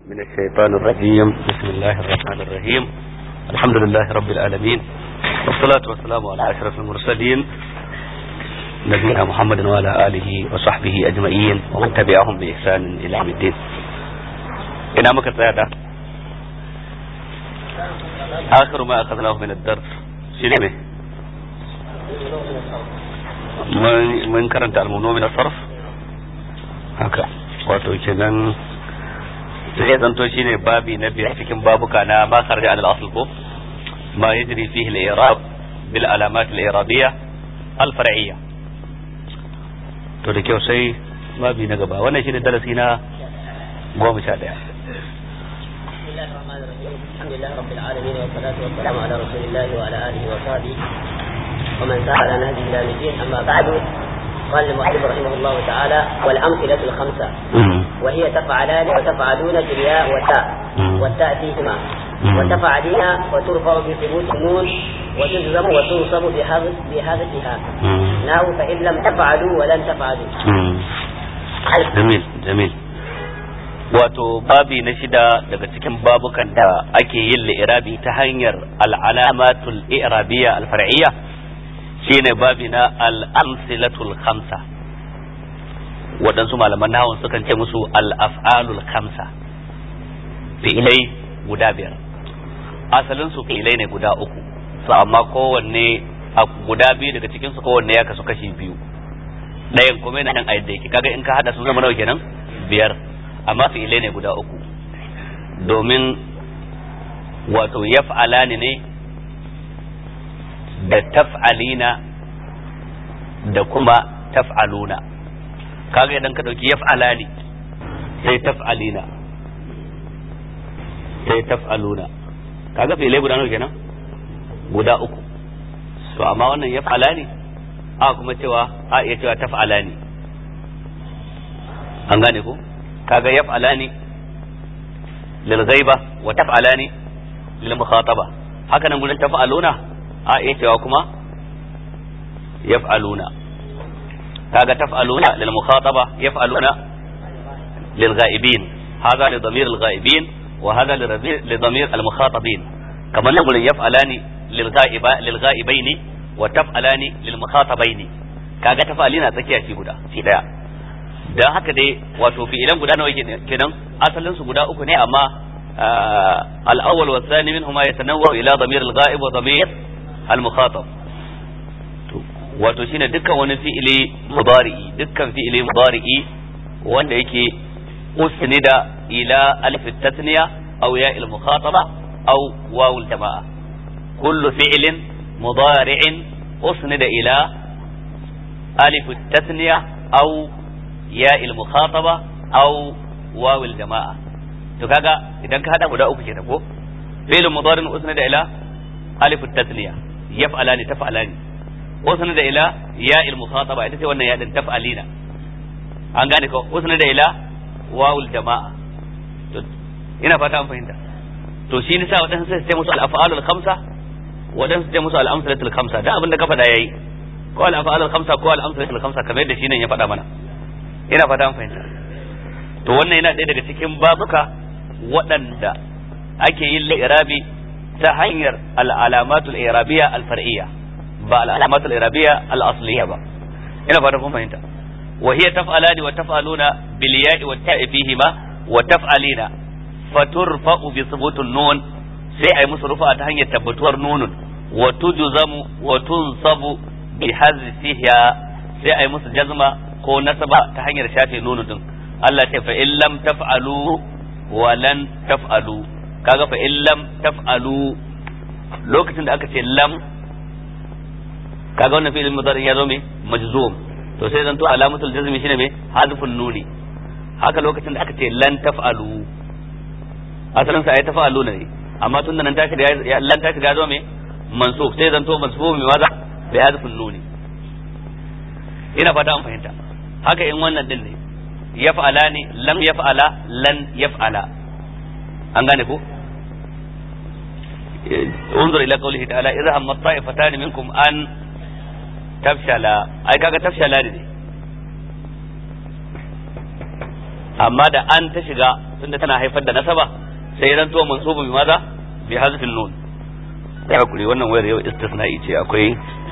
من الشيطان الرجيم بسم الله الرحمن الرحيم الحمد لله رب العالمين والصلاة والسلام على أشرف المرسلين نبينا محمد وعلى آله وصحبه أجمعين ومن تبعهم بإحسان إلى يوم الدين إنا مكتادا آخر ما أخذناه من الدرس شنو mun karanta almuno min sarf haka wato kenan sai zanto shine babi na biyar cikin babuka na ma kharaja al asl ko ma yajri fihi al i'rab bil alamat al i'rabiyya al far'iyya to da kyau sai babi na gaba wannan shine darasi na goma sha daya الحمد لله رب العالمين والصلاة والسلام على رسول الله وعلى آله وصحبه ومن سار على نهجه إلى الدين أما بعد قال المؤلف رحمه الله تعالى والأمثلة الخمسة وهي تفعلان وتفعلون في الياء والتاء والتاء فيهما وتفعلين وترفع بثبوت النون وتجزم وتنصب بهذتها ناو فإن لم تفعلوا ولن تفعلوا جميل جميل wato babi na shida daga cikin babukan da ake yin li'irabi ta hanyar al'alamatul i'rabiyya al-far'iyya shine babi na al-amsilatul khamsa waɗansu malaman nahawun sukan ce musu al-af'alul khamsa fi'ilai guda biyar asalin su fi'ilai ne guda uku su amma kowanne a guda biyu daga cikin su kowanne ya kasu kashi biyu ɗayan kuma yana nan a yadda yake kaga in ka hada su zama nawa kenan biyar amma fi'ilai ne guda uku domin wato yaf'alani ne da taf'alina da kuma taf'aluna kaga idan ka dauki yaf'alani sai taf'alina sai taf'aluna kaga fi'ilai guda nawa kenan guda uku to amma wannan yaf'alani a kuma cewa a iya cewa taf'alani an gane ko kaga yaf'alani lil ghaiba wa taf'alani lil mukhataba haka nan gurin taf'aluna a iya cewa kuma yaf'aluna kaga taf'aluna lil mukhataba yaf'aluna lil ghaibin hadha li dhamir al ghaibin wa hadha li dhamir al mukhatabin kamar nan gurin yaf'alani lil ghaiba lil ghaibaini wa taf'alani lil mukhatabaini kaga taf'alina tsakiya shi guda shi daya dan haka dai wato fi'ilan guda nawa kenan asalin su guda uku ne amma al-awwal wa thani minhuma yatanawwa ila dhamir al-ghaib wa dhamir al-mukhatab wato shine dukkan wani fi'ili mudari'i dukkan fi'ili mudari'i wanda yake usnida ila alif at-tathniya aw ya al-mukhataba aw waw al-jamaa kullu fi'lin mudari'in usnida ila alif at-tathniya aw ya il-mukhataba aw waw al-jamaa to kaga idan ka hada guda uku kenan ko fi'l mudari usnida ila alif at-tathniya yaf'alani taf'alani usnida ila ya al-mukhataba ita ce wannan ya din taf'alina an gane ko usnida ila waw al-jamaa to ina fata an fahimta to shi ne sa wadansu sai su ce musu al-af'alul khamsa wadansu su ce musu al-amsalatul khamsa da abin da ka faɗa yayi ko al-af'alul khamsa ko al-amsalatul khamsa kamar yadda shi ne ya faɗa mana ina fata an fahimta to wannan yana ɗaya daga cikin babuka waɗanda ake yin li'irabi ta hanyar al'alamatul irabiyya al-far'iyya ba al'alamatul irabiyya al-asliya ba ina fata kun fahimta wa hiya taf'alani wa taf'aluna bil ya'i wa ta'i fihima wa taf'alina faturfa'u bi thubutun nun sai ai musu rufa ta hanyar tabbatuwar nunun wa tujzamu wa tunsabu bi hazfiha sai ai musu jazma ko nasaba ta hanyar shafe nunu din Allah ce fa in lam taf'alu wa lan taf'alu kaga fa in lam taf'alu lokacin da aka ce lam kaga wannan fi'il mudari ya zo me majzum to sai zanto alamatul jazmi shine me hadfun nuni haka lokacin da aka ce lan taf'alu asalin sa ay taf'alu ne amma tun da nan tashi da lan tashi da ya zo me mansub sai zanto mansub me maza bi hadfun nuni ina fata an fahimta haka in wannan din ne yaf'ala ne lam yaf'ala lan yaf'ala an gane ko انظر الى قوله تعالى اذا هم الطائفتان منكم ان تفشلا اي kaga tafshala ne amma da an ta shiga tunda tana haifar da nasaba sai ya zanto mansubu bi maza bi hazfin nun ya hakuri wannan wayar yau istisna'i ce akwai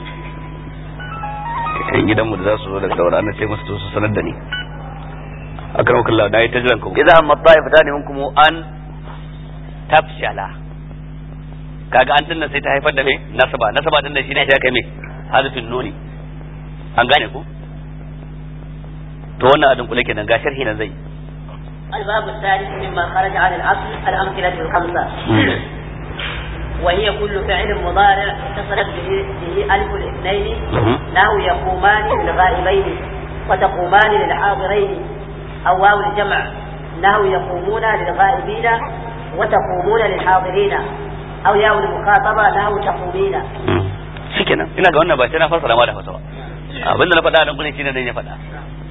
kan gidanmu da za su zo daga daura ana ce musu su sanar da ni akan wakalla da yi ta jiran ku idan amma ta'ifata ne minkum an tafshala kaga an tunna sai ta haifar da me nasaba nasaba din da shine ya kai me hazfin nuni an gane ku to wannan adin kula kenan ga sharhi nan zai الباب الثالث مما خرج عن الأصل الأمثلة الخمسة وهي كل فعل مضارع اتصلت به, به ألف الاثنين نحو يقومان للغائبين وتقومان للحاضرين أو واو الجمع نحو يقومون للغائبين وتقومون للحاضرين أو ياء المخاطبة نحو تقومين shikenan ina ga wannan ba sai na fassara ma da fasawa abinda na faɗa nan gurin shine dai ya faɗa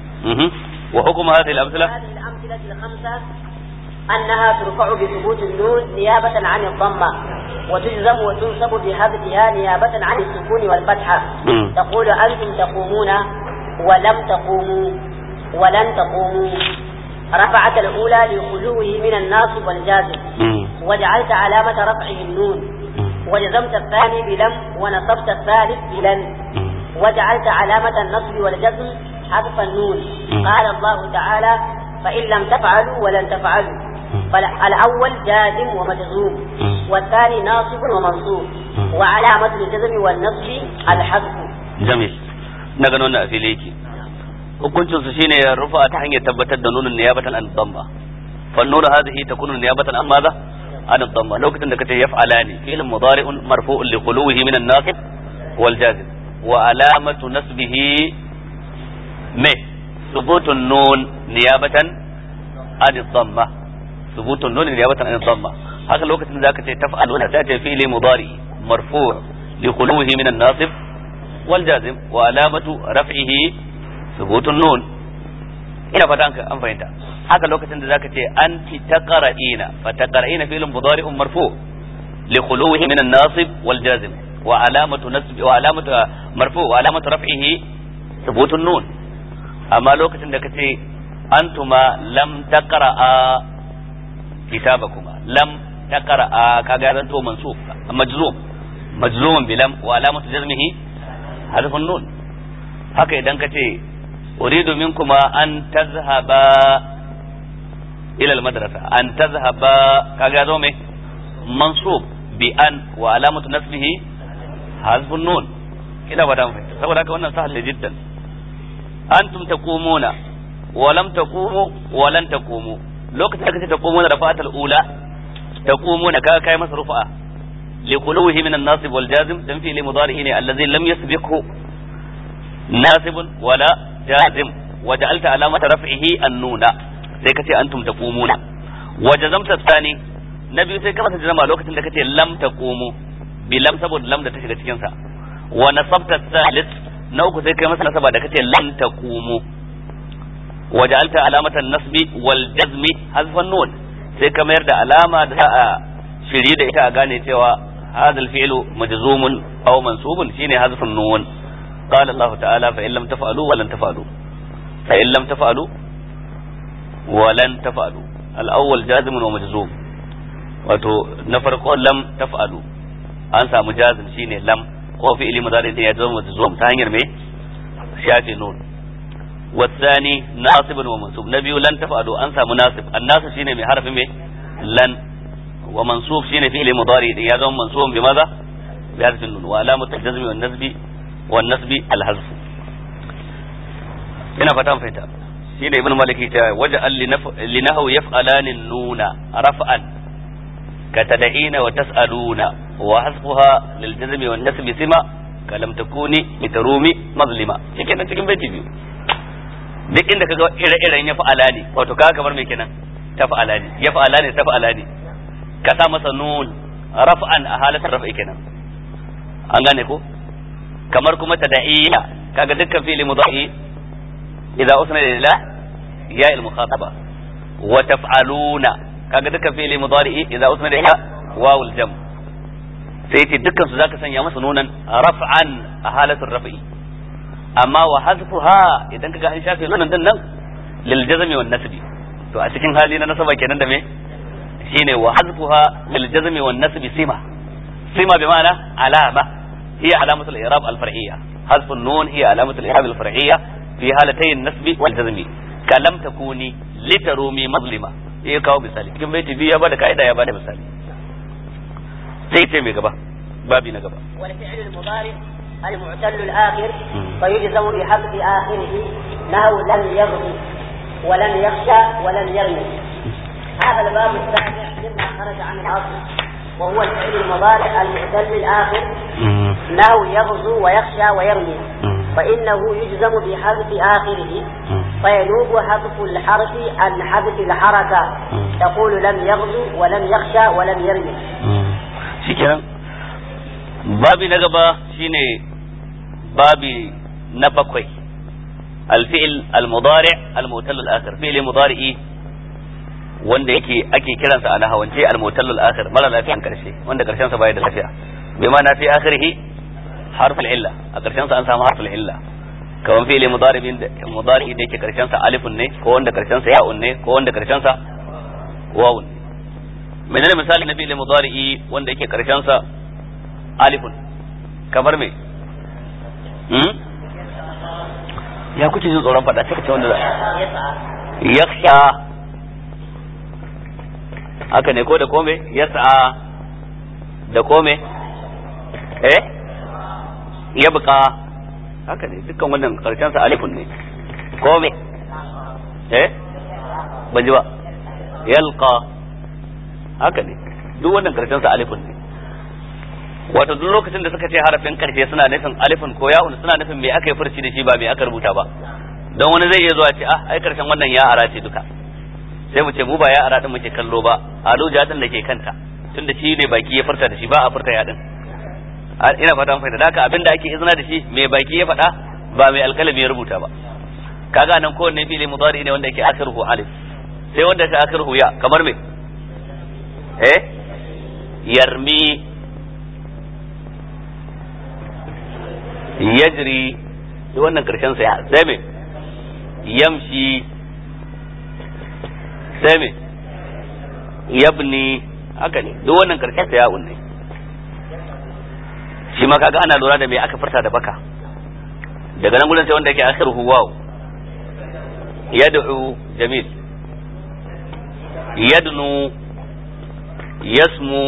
wa hukum hadhihi al-amthila هذه الأمثلة الخمسة أنها ترفع بثبوت النون نيابة عن الضمة وتجزم وتنصب بحذفها نيابة عن السكون والفتحة مم. تقول أنتم تقومون ولم تقوموا ولن تقوموا رفعت الأولى لخلوه من الناصب والجازم وجعلت علامة رفعه النون وجزمت الثاني بلم ونصبت الثالث بلن وجعلت علامة النصب والجزم حذف النون مم. قال الله تعالى فإن لم تفعلوا ولن تفعلوا فالأول جازم ومجزوم والثاني ناصب ومنصوب مم. وعلامة الجزم والنصب الحذف jamil na gano na a fili yake hukuncin su shine ya rufa ta hanyar tabbatar da nunin niyabatan an dhamma fa nunu hadhihi takunu niyabatan an madha an dhamma lokacin da kace yaf'alani fi'l mudari'un marfu'un li khuluwihi min an-nasib wal jazim wa alamatu nasbihi me thubutun nun niyabatan an dhamma thubutun nun niyabatan an dhamma haka lokacin da zaka ce taf'aluna sai ta fi'li mudari marfu' li khuluwihi min an-nasib والجازم وعلامة رفعه ثبوت النون ina fata an an fahimta haka lokacin da zaka ce anti taqra'ina fa taqra'ina fi'lun mudari'un marfu li khuluwihi min an-nasib wal jazim wa alamatu nasb wa alamatu marfu wa alamatu raf'ihi thubutun nun amma lokacin da kace antuma lam taqra'a kitabakuma lam taqra'a kaga zan to mansub majzum majzumun bilam wa alamatu jazmihi حذف النون haka idan ka ce uridu minkuma an tazhaba ila almadrasa an tazhaba kaga zo me mansub bi an wa alamatu nasbihi hazfun nun ina ba dan fahimta saboda haka wannan sahal jiddan antum taqumuna wa lam taqumu wa lan taqumu lokacin da kace taqumuna da fatal ula taqumuna kaga kai masa rufa'a لخلوه من الناصب والجازم دم في مضارعه الذي لم يسبقه ناصب ولا جازم وجعلت علامة رفعه النون sai kace antum taqumuna wa jazamta tsani na biyu sai ka masa jazama lokacin da kace lam taqumu bi lam saboda lam da ta shiga cikin sa wa nasabta thalith na uku sai kai masa nasaba da kace lam taqumu wa ja'alta alamatan nasbi wal jazmi hazfan nun sai ka mayar da alama da za a shirye da ita a gane cewa هذا الفعل مجزوم أو منصوب شيني حذف النون قال الله تعالى فإن لم تفعلوا ولن تفعلوا فإن لم تفعلوا ولن تفعلوا الأول جازم ومجزوم wato na farko lam taf'alu an samu jazim shine lam ko fi'ili mudari din ya zama majzum ta hanyar me shafi nun wasani nasibun wa mansub na biyu lan taf'alu an samu nasib an nasib shine mai harfi me lan ومنصوب شيء فعل مضارع يزوم منصوب بماذا؟ بحذف النون وعلامة الجزم والنسب والنسب الحذف هنا فتان فتا شيء ابن مالك وجعل لنهو يفعلان النون رفعا كتدعين وتسألون وحذفها للجزم والنسب سما كلم تكوني لترومي مظلمة shi kenan cikin baiti biyu duk inda kaga ire-iren ya fa'ala ne wato kaga kamar me kenan ta fa'ala ne ya fa'ala ne ta fa'ala ne ka sa masa nun raf'an a halatar raf'i kenan an gane ko kamar kuma tada'iyya kaga dukkan fi'li mudari idza usna ila ya al mukhataba wa taf'aluna kaga dukkan fi'li mudari idza usna ila wawul jam sai ce dukkan su zaka sanya masa nunan raf'an a halatar raf'i amma wa hazfuha idan kaga an shafe nunan din nan lil jazmi wan nasbi to a cikin hali na nasaba kenan da me shine wa hazfuha lil jazmi wan nasbi sima sima bi ma'ana alama hiya alamatu al i'rab al far'iyya hazfu nun hiya alamatu al i'rab al far'iyya fi halatayn nasbi wal jazmi kalam takuni litarumi mazlima ya kawo misali cikin baiti biyu ya bada kaida ya bada misali sai ce mai gaba babi na gaba والفعل المضارع المعتل الآخر فيجزم بحذف آخره نحو لم يغضب ولم يخشى ولم يرمي هذا الباب السابع مما خرج عن الأصل وهو الفعل المضارع المعتل الآخر نحو يغزو ويخشى ويرمي فإنه يجزم بحذف آخره فينوب حذف الحرف عن حذف الحركة تقول لم يغزو ولم يخشى ولم يرمي shikenan babi na gaba shine babi na bakwai alfi'il almudari almutal al-akhir fi'il mudari'i wanda yake ake kiransa a nahawance almutal al-akhir mara lafiyan karshe wanda karshen sa baya da lafiya bai ma na fi akhirihi harful illa a karshen sa an samu harful illa kawan fi'il mudari'in da mudari'i da yake karshen sa alifun ne ko wanda karshen sa ya'un ne ko wanda karshen sa wawun menene misali na fi'il mudari'i wanda yake karshen sa alifun kamar me hmm? ya kuke jin tsoron faɗa sai ka ce wanda za yakhsha haka ne ko da kome yas'a da kome eh yabqa haka ne dukkan wannan karshen sa alifun ne kome eh ban ji ba yalqa haka ne duk wannan karshen sa alifun ne wato duk lokacin da suka ce harafin karshe suna nufin alifun ko ya'un suna nufin me aka yi furci da shi ba me aka rubuta ba don wani zai iya zuwa ce ah ai karshen wannan ya ara ce duka sai mu ce mu ba ya ara din muke kallo ba aluja din da ke kanta tunda shi ne baki ya furta da shi ba a furta ya din ina fata mun fahimta haka abinda ake izina da shi me baki ya faɗa ba mai alkalami ya rubuta ba kaga nan kowanne fili mudari ne wanda yake akhiruhu alif sai wanda ka akhiruhu ya kamar me eh yarmi yajri duk wannan karshen sa ya sai me yamshi sai me yabni haka ne duk wannan karshen sa ya unne shi ma kaga ana lura da me aka furta da baka daga nan gurin sai wanda yake akhiruhu waw yad'u jamil yadnu yasmu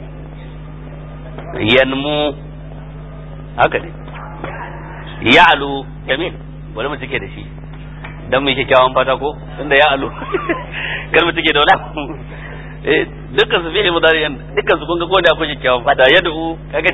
yanmu haka ne ya'lu jamil bari mu cike da shi dan mu kyakkyawan fata ko tunda ya'lu kar mu cike da wala eh dukkan su fi'il mudari dukkan su kun ga ko da akwai kyakkyawan fata yad'u kaga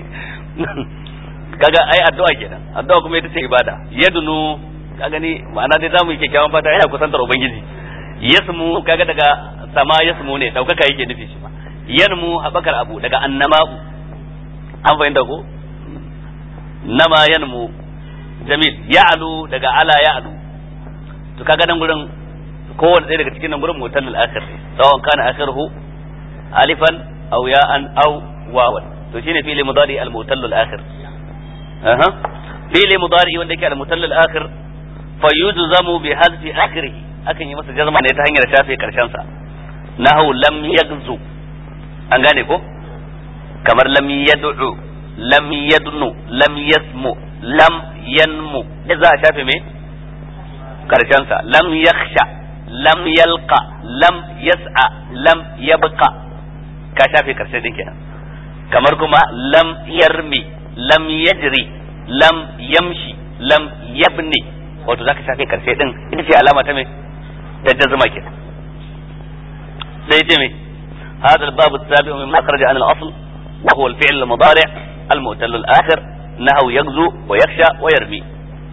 kaga ai addu'a kenan addu'a kuma ita ce ibada yadnu kaga ni ma'ana dai zamu yi kyakkyawan fata yana kusantar ubangiji yasmu kaga daga sama yasmu ne daukaka yake nufi shi ma yanmu habakar abu daga annama'u an fahimta ko nama yanmu jamil ya'lu daga ala ya'lu to kaga nan gurin kowanne ɗaya daga cikin nan gurin mutal al-akhir sawan kana akhiruhu alifan aw ya'an aw wawan to shine fi'li mudari al-mutal al-akhir aha fi'li mudari wanda yake al-mutal al-akhir fa yujzamu bi hadfi akhirih akan yi masa jazma ne ta hanyar shafe karshen sa nahu lam yagzu an gane ko kamar lam yad'u lam yadnu lam yasmu lam yanmu da za a shafe me karshen sa lam yakhsha lam yalqa lam yas'a lam yabqa ka shafe karshe din kenan kamar kuma lam yarmi lam yajri lam yamshi lam yabni wato zaka shafe karshe din ita ce alama ta me ta jazma kenan sai ce me هذا الباب السابع مما خرج عن الأصل وهو الفعل المضارع المؤتل الآخر نهو يغزو ويخشى ويرمي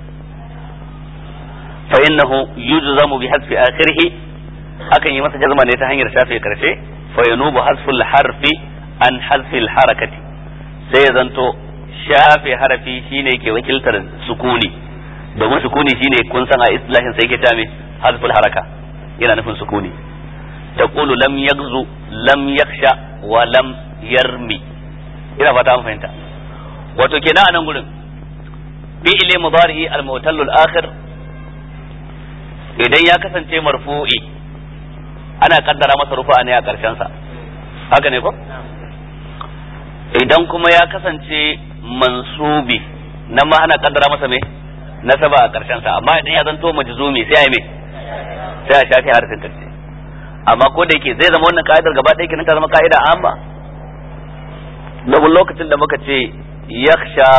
فإنه يجزم بحذف آخره أكن يمس جزما نتهنير شافي كرشي فينوب حذف الحرف عن حذف الحركة سيزنتو shafe harafi shine ke wakiltar sukuni domin sukuni shine kun san a islahin sai ke ta me hazful haraka yana nufin sukuni taqulu lam yagzu lam yakhsha wa lam yarmi ina fata an fahimta wato kenan a nan gurin fi'ili mudari'i al-mutallu al-akhir idan ya kasance marfu'i ana kaddara masa rufa ne a karshen sa haka ne ko idan kuma ya kasance mansubi nan ma ana kaddara masa me nasaba a karshen sa amma idan ya zanto majzumi sai ai me sai a shafi harfin karshe amma ko da yake zai zama wannan ka'idar gaba ɗaya kenan ta zama ka'ida amma domin lokacin da muka ce yakhsha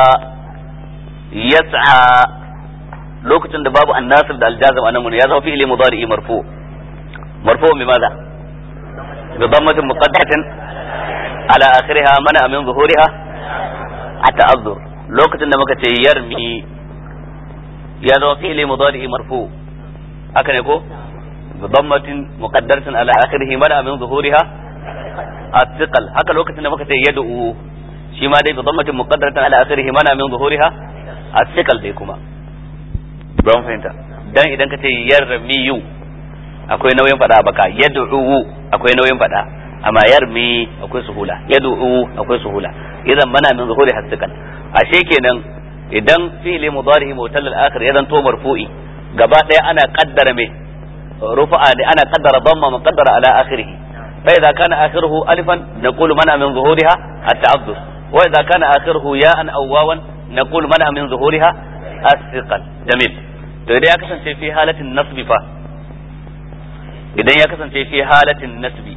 yas'a lokacin da babu annasir da aljazam anan mun ya zama fi'ili mudari'i marfu marfu bi madha bi dammatin muqaddatin ala akhiriha mana min zuhuriha ata'azzur lokacin da muka ce yarmi ya zama fi'ili mudari'i marfu haka ne ko bi dammatin muqaddaratin ala akhirihi mana min zuhuriha الثقل haka lokacin da muka ce yad'u shi ma dai bi dammatin muqaddaratin ala akhirihi mana min zuhuriha الثقل dai kuma don fahimta dan idan ka ce yarmiyu akwai nauyin fada baka yad'u akwai nauyin fada amma yarmi akwai suhula yad'u akwai suhula idan mana min zuhuri hasikan ashe kenan idan fi'li mudari mutal al-akhir ya zanto marfu'i gaba daya ana qaddara me rufa'a ne ana qaddara dhamma muqaddara ala akhirih fa idza kana akhiruhu alifan naqulu mana min zuhuriha at-ta'addud wa idza kana akhiruhu ya'an aw wawan naqulu mana min zuhuriha as-siqal jamil to idan ya kasance fi halatin nasbi fa idan ya kasance fi halatin nasbi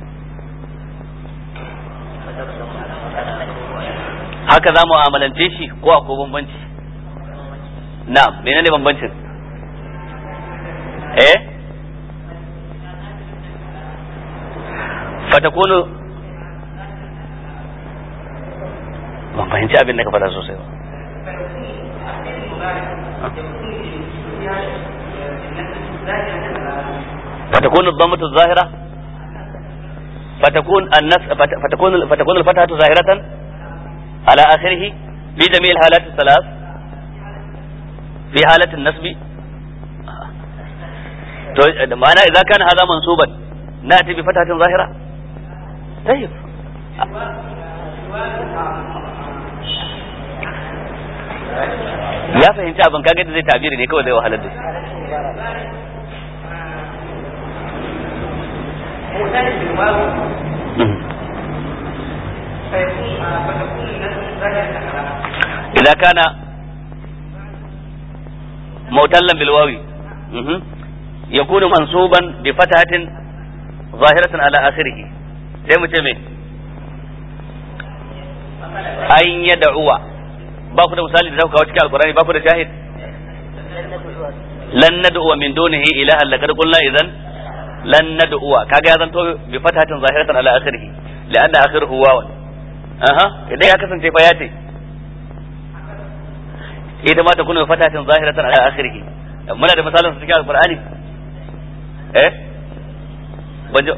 haka za mu amalance shi ko akwai bambanci na'am menene bambancin eh fatakunu ban fahimci abin da ka faɗa sosai ba فتكون الضمة الظاهرة فتكون النس فتكون فتكون الفتحة ظاهرة على آخره في جميع الحالات الثلاث في حالة النسب معنى إذا كان هذا منصوبا نأتي بفتحة ظاهرة طيب ya fahimci abin kaga da zai tabiri ne kawai zai wahalar da shi إذا كان معتلا بالواو يكون منصوبا بفتحة ظاهرة على آخره زي متى أن يدعو ba ku da misali da zaka kawo cikin alkurani ba ku da shahid lan nad'u min dunihi ilahan laqad qulna idan lan nad'u kaga ya zanto bi fatatin zahiratan ala akhirih lianna akhiruhu wawan aha idan ya kasance fa yace ita ma ta kuna fatatin zahiratan ala akhirih muna da misalin su cikin alkurani eh banjo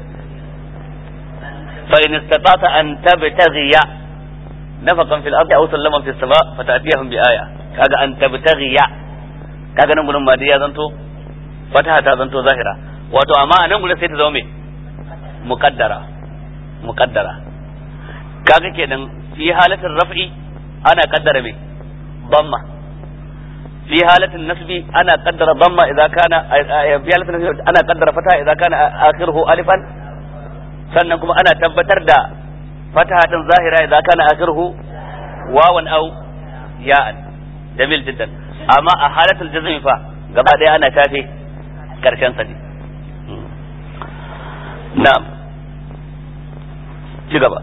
fa in istata'ta an tabtaghiya نفقا في الارض او سلما في السماء فتاتيهم بايه kaga an tabtaghiya kaga nan gurin madiya zanto fataha ta zanto zahira wato amma a nan gurin sai ta zama me muqaddara muqaddara kaga kenan fi halatin raf'i ana kaddara me damma fi halatin nasbi ana kaddara damma idza kana fi halatin nasbi ana kaddara fataha idza kana akhiruhu alifan sannan kuma ana tabbatar da فتحة ظاهرة إذا كان آخره واوا أو ياء جميل جدا أما حالة الجزم فا قبل أنا شافي كرشان سدي نعم جبا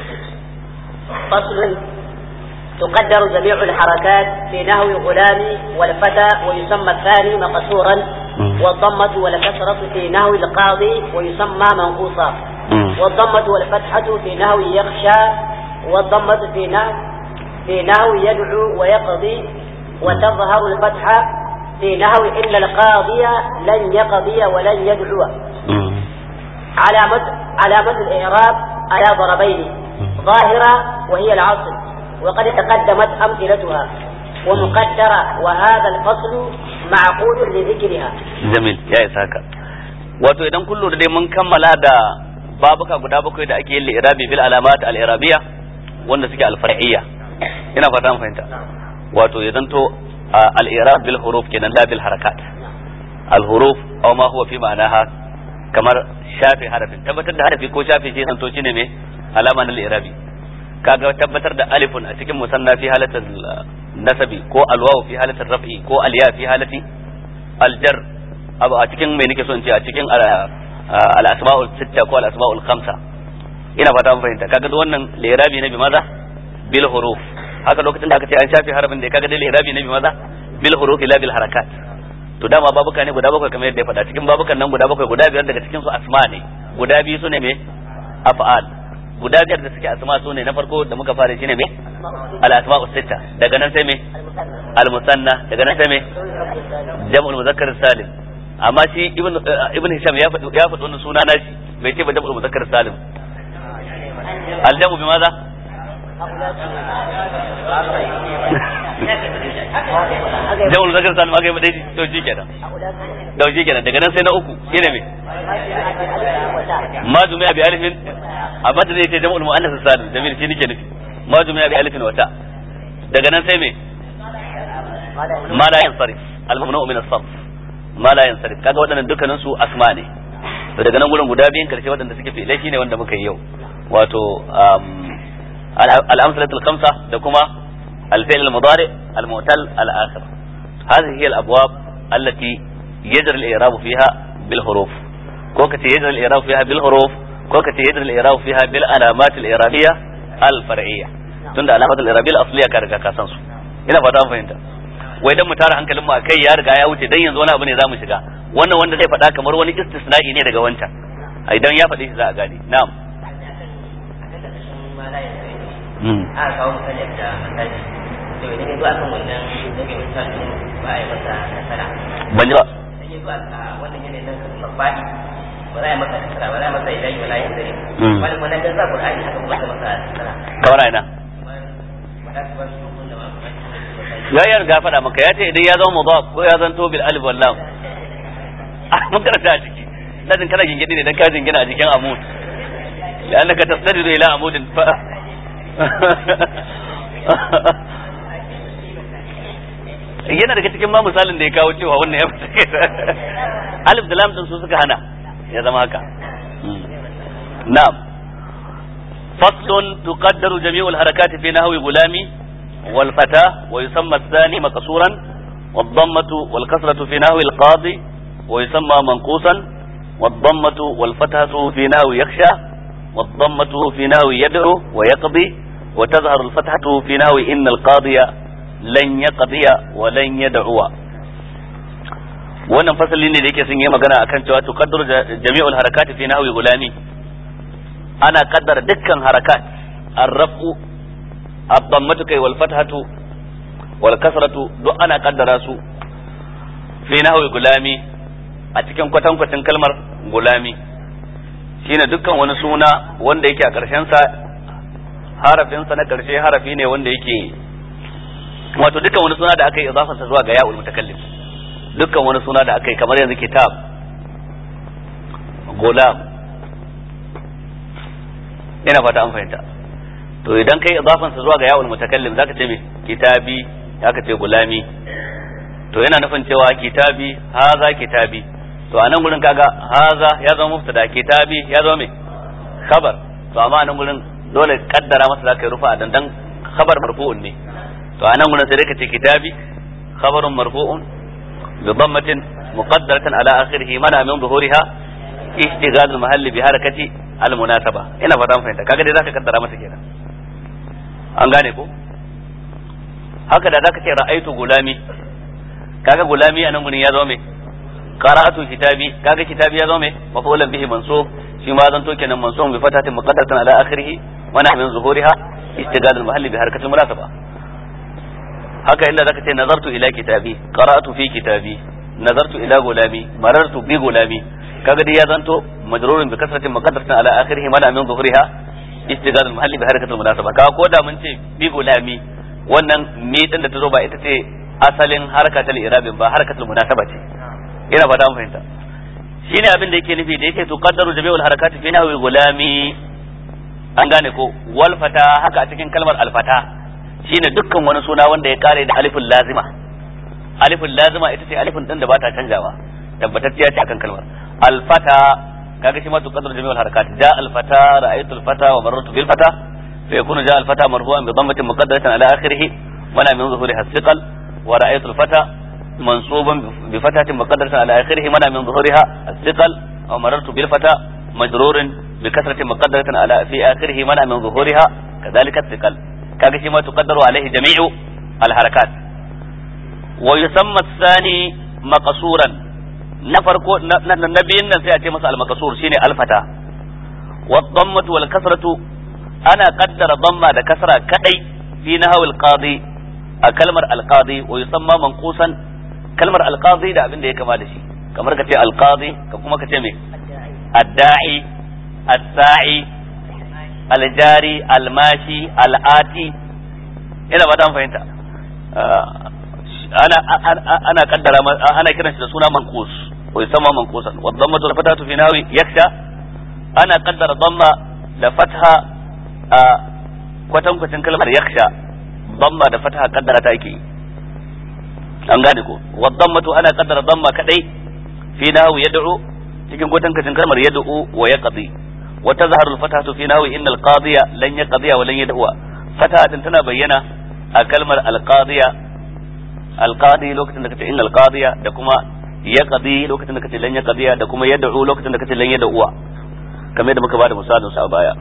فصل تقدر جميع الحركات في نحو غلام والفتى ويسمى الثاني مقصورا والضمة والكسرة في نحو القاضي ويسمى منقوصا والضمة والفتحة في نحو يخشى والضمة في نحو في نحو يدعو ويقضي وتظهر الفتحة في نحو إلا القاضي لن يقضي ولن يدعو علامة علامة الإعراب على ضربين ظاهرة وهي العصر وقد تقدمت أمثلتها ومقدرة وهذا الفصل معقول لذكرها جميل يا إسحاق wato idan kun lura dai mun kammala da babuka guda bakwai da ake yin li'irabi bil alamat al irabiya wanda suke al far'iyya ina fata mun fahimta wato ya zanto al irab bil huruf kenan la bil harakat al huruf aw ma huwa fi ma'anaha kamar shafe harafin tabbatar da harafi ko shafe shi zanto shine me alama na al-i'rabi kaga tabbatar da alifun a cikin musanna fi halatar nasabi ko alwawu fi halatar raf'i ko alya fi halati aljar abu a cikin mai nake so in ce a cikin al-asma'ul sitta ko al-asma'ul khamsa ina fata mun fahimta kaga wannan lirabi ne bi maza bil huruf haka lokacin da aka ce an shafe harafin da kaga dai lirabi ne bi maza bil huruf la bil harakat to dama babuka ne guda bakwai kamar yadda ya faɗa cikin babukan nan guda bakwai guda biyar daga cikin su asma ne guda biyu su ne me af'al guda biyar da suke asma su ne na farko da muka fara shine me al asma'u sitta daga nan sai me al musanna daga nan sai me jam'ul muzakkar salim amma shi ibn ibn hisham ya faɗi ya faɗi wannan suna nashi bai ce ba jam'ul muzakkar salim al jam'u bi maza jam'ul muzakkar salim aka yi ba daidai to shi kenan to shi kenan daga nan sai na uku shine me ma jumi'a bi alifin amma da zai ce jam'ul muannas salim jamil shi nake nufi ma jumi'a bi alifin wata daga nan sai me ma la yansarif al-mamnu min as-sarf ma la yansarif kaga waɗannan dukkanin su asma ne to daga nan gurin guda biyun karshe waɗanda suke fi'ilai shine wanda muka yi yau wato al-amsalatu al-khamsa da kuma al-fi'l al-mudari al-mu'tal al-akhir هذه هي الابواب التي يجري الاعراب فيها بالحروف ko kace yajri al-i'rab fiha bil huruf ko kace yajri al-i'rab fiha bil alamat al-i'rabiyya al-far'iyya tunda alamat al-i'rabiyya al-asliya ka riga ka san su ina fata mun fahimta wai dan mu tara hankalin mu akai ya riga ya wuce dan yanzu wani abu ne zamu shiga wannan wanda zai faɗa kamar wani istisna'i ne daga wancan idan ya faɗi shi za a gane na'am a kawo misali da misali to idan ya zo a kan wannan zai misali ba a yi masa nasara ban ji ba idan ya zo a wannan yanayin nan mabadi ba za a yi masa nasara ba za a yi masa ilahi wala yin dare wani wani dan sa qur'ani haka kuma masa nasara kamar ina ya yi riga faɗa maka ya ce idan ya zama mudaf ko ya zanto bil alif wal lam mun karanta a ciki ladin kana gingidi ne dan ka jingina a jikin amud لأنك تستند إلى عمود ف... yana daga cikin ma misalin da ya kawo cewa wannan ya fita alif da lam din su suka hana ya zama haka na'am faslun tuqaddaru jami'ul harakati fi nahwi gulami wal fata wa yusamma ath-thani maqsuran والضمة والكسرة في نحو القاضي ويسمى منقوصا والضمة والفتحة في نحو يخشى والضمة في نحو يدعو ويقضي وتظهر الفتحة في نحو إن القاضي لن يقضي ولن يدعو wannan fasali ne da yake sun yi magana akan cewa tuqaddaru jami'ul harakati fi nahwi gulami ana kaddara dukkan harakat ar-raf'u ad-dammatu kai wal fathatu wal kasratu duk ana kaddara su fi nahwi gulami a cikin kwatankwacin kalmar gulami shine dukkan wani suna wanda yake a ƙarshen sa harafin sa na ƙarshe harafi ne wanda yake wato dukkan wani suna da aka yi idafa sa zuwa ga ya'ul mutakallim dukkan wani suna da aka yi kamar yanzu kitab gulam ina fata an fahimta to idan kai idafan sa zuwa ga ya'ul mutakallim zaka ce me kitabi zaka ce gulami to yana nufin cewa kitabi haza kitabi to a nan gurin kaga haza ya zama mubtada kitabi ya zama me khabar to amma a nan gurin dole kaddara masa zaka yi rufa dan dan khabar marfu'un ne to a nan gurin sai ka ce kitabi khabarun marfu'un bi dhammatin muqaddaratan ala akhirih mana min zuhuriha ishtighal al-mahall bi harakati al-munasaba ina fata mun fahimta kaga dai zaka kaddara masa kenan an gane ko haka da zaka ce ra'aitu gulami kaga gulami a nan gurin ya zama me qara'atu kitabi kaga kitabi ya zama me maf'ulan bihi mansub shi ma zan to kenan mansub bi fatatin muqaddaratan ala akhirih wa nahmin zuhuriha istighal al mahalli bi harakatil munasaba haka inda zaka ce nazartu ila kitabi qara'atu fi kitabi nazartu ila gulami marartu bi gulami kaga dai ya zanto majrurun bi kasratin muqaddaratan ala akhirih wa nahmin zuhuriha istighal al mahalli bi harakatil munasaba kaga ko da mun ce bi gulami wannan mi din da ta zo ba ita ce asalin harkatul irabin ba harkatul munasaba ce ina fata mun fahimta shine abin da yake nufi da yake tuqaddaru jami'ul harakati fi nahwi gulami an gane ko wal fata haka a cikin kalmar al fata shine dukkan wani suna wanda ya kare da alifin lazima alifin lazima ita ce alifin din da ba ta canjawa tabbatacciya ce akan kalmar al fata kaga shi ma tuqaddaru jami'ul harakat ja al fata ra'aytu al fata wa marartu bil fata fa yakunu ja al fata marfu'an bi dhammatin muqaddaratin ala akhirih wa la min zuhuriha thiqal wa ra'aytu al fata منصوبا بفتحة مقدرة على آخره منع من ظهورها الثقل أو مررت بالفتى مجرور بكسرة مقدرة على في آخره منع من ظهورها كذلك الثقل كاكشي ما تقدر عليه جميع الحركات ويسمى الثاني مقصورا نفرق النبي سيأتي مسألة المقصور شيني الفتى والضمة والكسرة أنا قدر ضمة كسرة كأي في نهو القاضي كلمة القاضي ويسمى منقوصا kalmar alqadi da abin da ya kama da shi kamar ka ce alqadi ka kuma ka ce me adda'i as-sa'i aljari almashi al'ati ina ba ta fahimta ana ana kaddara ana kiran shi da suna manqus wa yusamma manqusan wa dhammatu al-fatatu fi nawi yaksha ana kaddara dhamma da fatha a kwatankwacin kalmar yaksha dhamma da fatha kaddara ta yake an gane ko wadammatu ana kaddara damma kadai fi nahu yad'u cikin gotan kacin kalmar yad'u wa yaqdi wa tazharu al-fatatu fi nahu innal qadiya lan yaqdiya wa lan yad'u fata din tana bayyana a kalmar al-qadiya al-qadi lokacin da kace innal qadiya da kuma yaqdi lokacin da kace lan yaqdiya da kuma yad'u lokacin da kace lan yad'u kamar da muka bada misalin sa a baya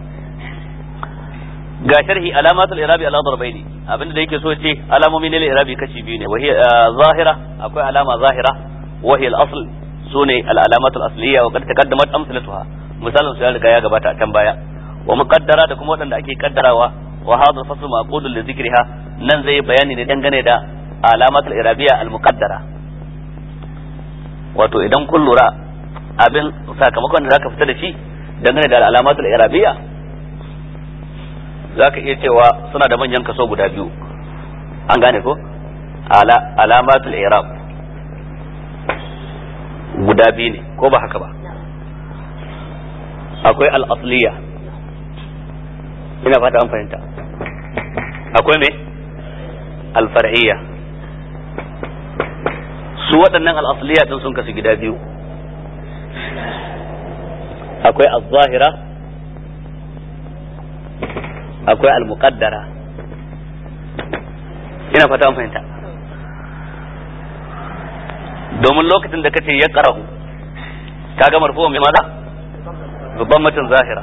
ga sharhi alamatul irabi ala darbaini abinda da yake so ce alamomi ne irabi kashi biyu ne wa hiya zahira akwai alama zahira wa hiya al-asl sune al-alamatul asliya wa qad taqaddamat amsalatuha misalin su ya riga ya gabata a can baya wa muqaddara da kuma wadanda ake kaddarawa wa hadha fasl maqudun li dhikriha nan zai bayani ne dangane da alamatul irabiyya al-muqaddara wato idan kun lura abin sakamakon da zaka fita da shi dangane da alamatul irabiyya za ka iya cewa suna da manyan kaso guda biyu an gane ko alamatul irab guda biyu ne ko ba haka ba akwai al'asliya ina fata an fahimta akwai me alfar'iyya su waɗannan al'asliya ɗin sun kasu gida biyu akwai al-zahira akwai al-muqaddara ina fata an fahimta domin lokacin da kace ya qara'u kaga marfu'un bi maza babban mutum zahira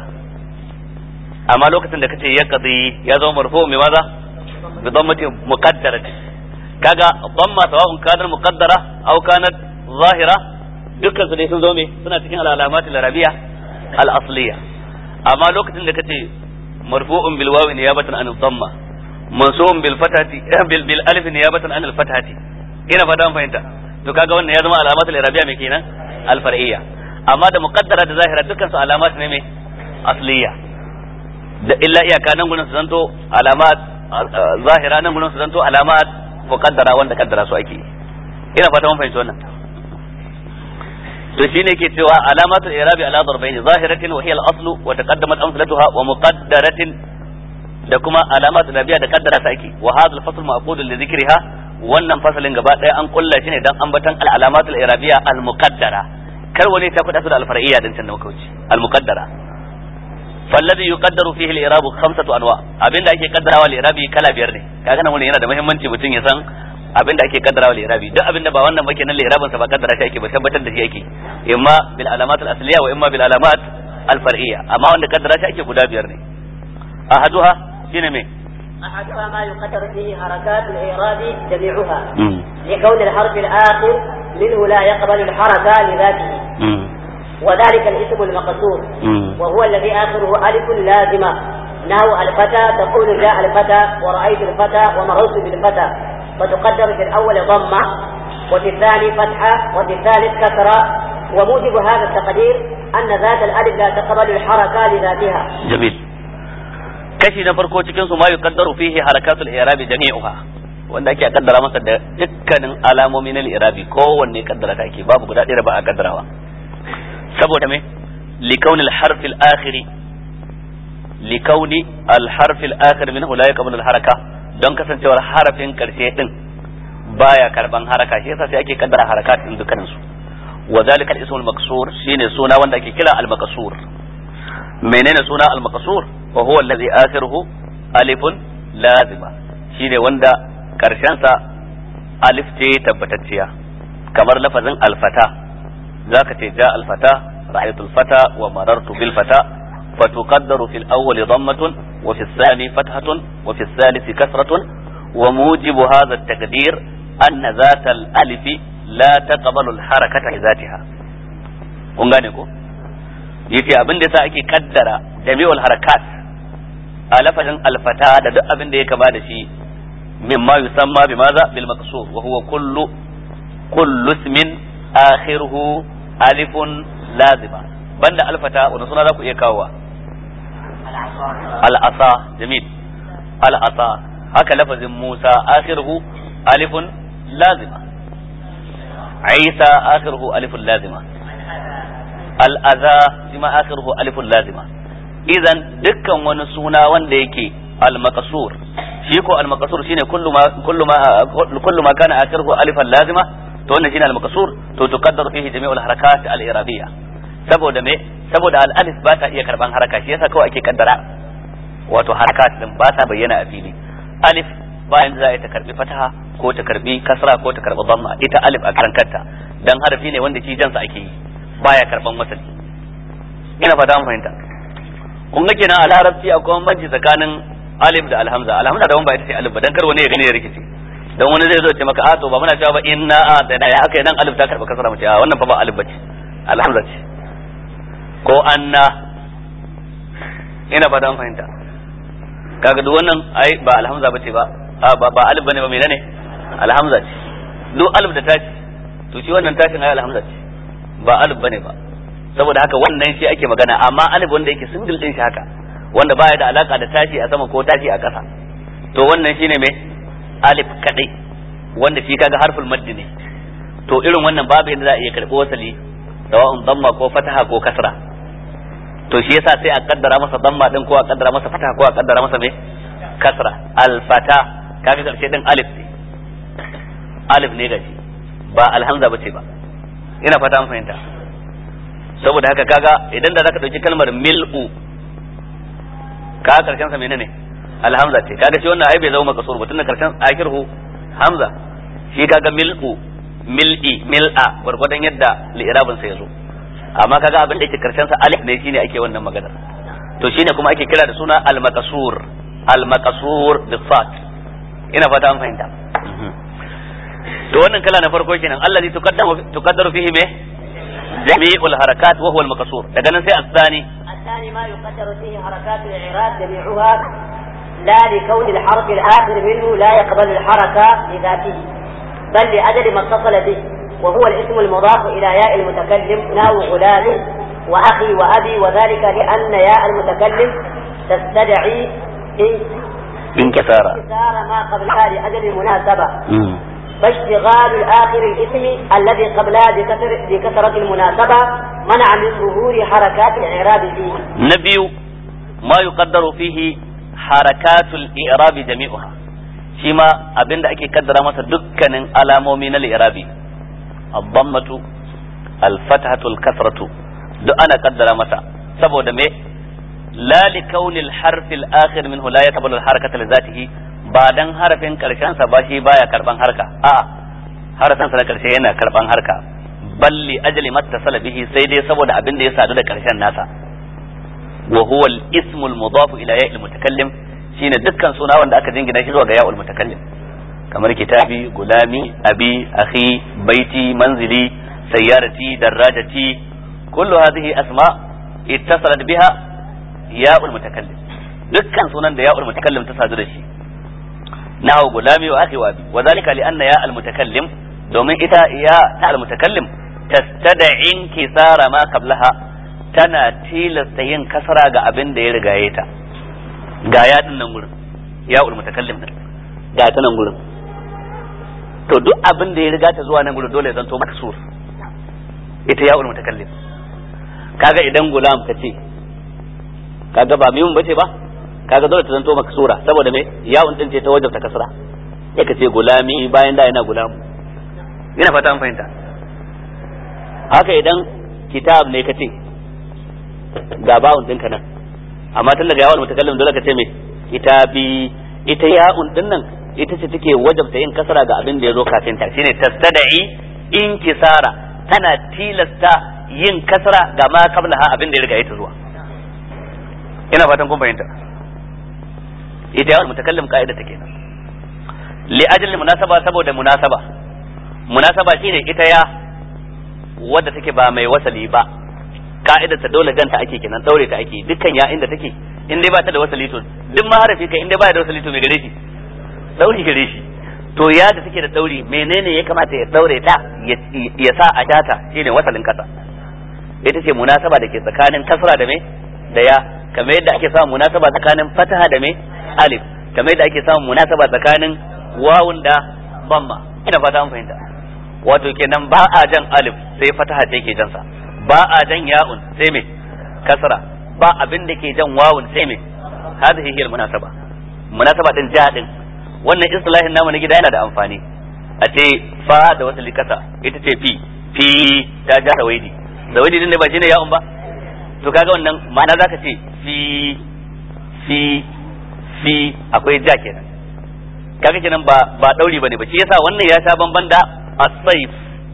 amma lokacin da kace ya qadi ya zama marfu'un bi maza bi dhammatin muqaddara kaga dhamma sawa'un kanat muqaddara aw kanat zahira dukkan su dai sun zo me suna cikin al-alamatul arabiya al-asliya amma lokacin da kace مرفوع بالواو نيابة عن الضمة منصوب بالفتحة بال بالالف نيابة عن الفتحة ina fata an fahimta to kaga wannan ya zama alamatul irabiya mai kenan alfar'iyya amma da muqaddara da zahira dukkan su alamat ne mai asliya da illa iyaka nan gurin su zanto alamat zahira nan gurin su zanto alamat muqaddara wanda kaddara su ake ina fata mun fahimci wannan to shine ke cewa alamatul irabi ala darbayn zahiratin wa hiya al-aslu wa taqaddamat amsalatuha wa muqaddaratin da kuma alamatul irabiya da kaddara ta ake wa hadha al-fasl ma'qud li dhikriha wannan fasalin gaba daya an kulla shi ne dan ambatan al-alamatul irabiya al-muqaddara kar wani ta fada su da al-far'iyya din can da muka wuce al-muqaddara فالذي يقدر فيه الإعراب خمسة أنواع أبين دا أكي قدر على الإعراب كلا بيرني كأنا من هنا ده مهم من تبتين يسان أبين دا أكي قدر على الإعراب ده أبين دا بوانا ما كنا الإعراب سبا قدر شيء كي بثبت ده شيء إما بالعلامات الأصلية وإما بالعلامات الفرعية أما أن قدر شيء كي بدا بيرني أحدها شنو مين أحدها ما يقدر فيه حركات الإعراب جميعها لكون الحرف الآخر منه لا يقبل الحركة لذاته وذلك الاسم المقصور وهو الذي آخره ألف لازمة نحو الفتى تقول جاء الفتى ورأيت الفتى ومررت بالفتى فتقدر في الأول ضمة وفي الثاني فتحة وفي الثالث كسرة وموجب هذا التقدير أن ذات الألف لا تقبل الحركة لذاتها جميل kashi na farko cikin su ma yuqaddaru fihi harakatul i'rabi jami'uha wanda ake kaddara masa da dukkanin alamomi na i'rabi kowanne kaddara take babu guda ɗaya ba a kaddarawa saboda me likauni al-harf al-akhir likauni al-harf al-akhir minhu la yaqbalu al-haraka don kasancewar harafin karshe din baya karban haraka shi yasa sai ake kaddara harakat din dukkanin su wa zalika al-ismul maqsur shine suna wanda ake kira al-maqsur menene suna al-maqsur wa huwa alladhi akhiruhu alifun lazima shine wanda karshen sa alif ce tabbatacciya kamar lafazin al-fata zaka ce ja al-fata ra'aytu al-fata wa marartu bil fata فتقدر في الأول ضمة وفي الثاني فتحة وفي الثالث كسرة وموجب هذا التقدير أن ذات الألف لا تقبل الحركة لذاتها kun gane ko yace abin da sa ake kaddara jami'ul harakat a lafazin alfata da duk abin da ya kama da shi mimma yusamma bi maza bil maqsur wa huwa kullu kullu ismin akhiruhu alifun lazima banda alfata wani suna za ku iya kawowa al'asa jamil al'asa haka lafazin musa akhiruhu alifun lazima isa akhiruhu alifun lazima al'aza shi ma akhiruhu alifun lazima idan dukkan wani suna wanda yake al-maqsur shi ko al-maqsur shine kullu ma kullu ma kullu ma kana akhiruhu alifan lazima to wannan shine al-maqsur to tuqaddaru fihi jami'ul harakat al-irabiyya saboda me saboda al-alif ba ta iya karban haraka shi yasa kawai ake kaddara wato harakat din ba ta bayyana a fili alif bayan za ta karbi fataha ko ta karbi kasra ko ta karbi dhamma ita alif a karan kanta dan harafi ne wanda shi jansa ake yi baya karban wasali ina fata mun fahimta kun ga kenan a larabci akwai bambanci tsakanin alif da alhamza alhamza da ba ita ce alif ba dan kar wani ya gani ya rikice dan wani zai zo ce maka a to ba muna cewa ba inna a da ya aka dan alif ta karba kasra mu ce a wannan fa ba alif bace alhamza ce ko anna ina fata mun fahimta kaga duk wannan ai ba alhamza bace ba a ba ba alif bane ba menene alhamza ce duk alif da tashi to shi wannan tashin ai alhamza ce ba alif bane ba saboda haka wannan shi ake magana amma alif wanda yake single din shi haka wanda baya da alaka da tashi a sama ko tashi a ƙasa to wannan shine me alif kadai wanda shi kaga harful maddi ne to irin wannan babu yadda za a iya karɓi wasali sawa'un damma ko fataha ko kasra to shi yasa sai a kaddara masa damma din ko a kaddara masa fataha ko a kaddara masa me kasra alfata kaga karshe din alif ne alif ne gashi ba alhamza bace ba ina fata an fahimta saboda haka kaga idan da zaka dauki kalmar mil'u kaga karshen sa menene alhamza ce kaga shi wannan ai bai zama makasur ba tunda karshen akirhu hamza shi kaga mil'u mil'i mil'a gwargwadon yadda li'irabin sa yazo amma kaga abin da yake karshen sa alif ne shine ake wannan maganar to shine kuma ake kira da suna al-maqsur al-maqsur bi fat ina fata an fahimta to wannan kala na farko kenan allazi tuqaddamu tuqaddaru fihi me jami'ul harakat wa huwa al-maqsur daga nan sai asani الثاني ما يقدر فيه حركات الإعراب جميعها لا لكون الحرف الآخر منه لا يقبل الحركة لذاته بل لأجل ما اتصل به وهو الاسم المضاف إلى ياء المتكلم ناو غلام وأخي وأبي وذلك لأن ياء المتكلم تستدعي انكسار انكسار ما قبلها لأجل المناسبة فاشتغال الآخر الاسم الذي قبلها بكسر بكثرة المناسبة منع من ظهور حركات الإعراب فيه نبي ما يقدر فيه حركات الإعراب جميعها شما أبين أكي قدر مسا دكان alamomi na الإعرابي الضمة الفتحة الكسرة duk ana kaddara masa saboda me la li kauni al-harf al-akhir minhu la yaqbalu al-harakata li zatihi ba dan harafin karshen sa ba shi baya karban harka a harafin sa na karshe yana karban harka balli ajli mattasala bihi sai dai saboda abin da ya sadu da karshen nasa wa huwa al-ismu al-mudaf ila ya'il mutakallim shine dukkan suna wanda aka jingina shi zuwa ga ya'ul mutakallim kamar kitabi gulami abi akhi baiti manzili sayyarati darajati kullu hadhihi asma ittasalat biha ya'ul mutakallim dukkan sunan da ya'ul mutakallim ta sadu da shi nahu gulami wa akhi wa abi wa zalika li anna ya'ul mutakallim domin ita ya ta al mutakallim tastad'i inkisara ma qablaha tana tilasta yin kasara ga abin da ya rigaye ta ga ya din nan gurin ya'ul mutakallim din ga ta nan gurin to duk abin da ya riga ta zuwa nan gurin dole ya zanto maksur ita ya'ul mutakallim kaga idan gulam ka ce kaga ba mimun bace ba kaga dole ta zanto maksura saboda me ya'un din ce ta wajen ta kasra ya ka ce gulami bayan da yana gulamu ina fata an fahimta haka idan kitab ne kace ga bawun dinka nan amma tun daga yawon mutakallim dole ka ce me kitabi ita ya'un din nan ita ce take wajabta yin kasara ga abin da ya zo kafin ta shine tastada'i inkisara tana tilasta yin kasara ga ma kabla ha abin da ya riga ita zuwa ina fatan kun fahimta ita yawon mutakallim ka'ida take nan li ajli munasaba saboda munasaba munasaba shine ita ya wadda take ba mai wasali ba ka'idar ta dole ganta ake kenan daure ta ake dukkan ya inda take in dai ba ta da wasali to duk maharafi kai in dai ba da wasali to me gare shi dauri gare shi to ya da take da dauri menene ya kamata ya daure ta ya sa a data shine wasalin kasa ita ce munasaba da ke tsakanin kasra da me da ya kamar yadda ake samun munasaba tsakanin fataha da me alif kamar yadda ake samun munasaba tsakanin wawun da bamma ina fata an fahimta wato kenan ba a jan alif sai fataha ce ke jansa ba a jan ya'un sai me kasra ba abin da ke jan wawun sai me hadhihi hiya munasaba munasaba din ja din wannan islahin namu na gida yana da amfani a ce fa da wata likasa ita ce fi fi ta ja sawaidi sawaidi din ne ba shine ya'un ba to kaga wannan ma'ana zaka ce fi fi fi akwai ja kenan kaga kenan ba ba dauri bane ba shi yasa wannan ya sha bamban da as-sayf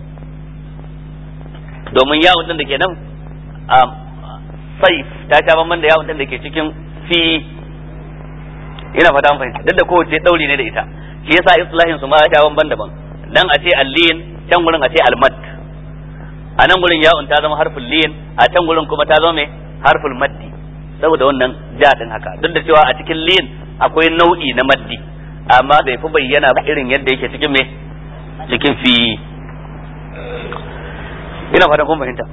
domin yawon din da ke nan saif ta sha bamban da yawon din da ke cikin fi ina fata an fahimta duk da kowace dauri ne da ita shi yasa islahin su ma ya sha bamban daban dan a ce allin can gurin a ce almad a nan gurin yawon ta zama harfin liyin a can gurin kuma ta zama mai harfin maddi saboda wannan ja din haka duk da cewa a cikin liyin akwai nau'i na maddi amma bai fi bayyana ba irin yadda yake cikin me cikin fi ina fatan kun fahimta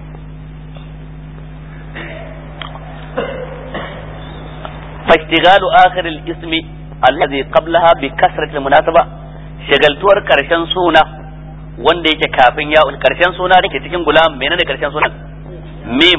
فاشتغال آخر الاسم الذي قبلها بكسرة المناسبة shagaltuwar karshen suna wanda yake kafin ya karshen suna da ke cikin gulam menene karshen suna mim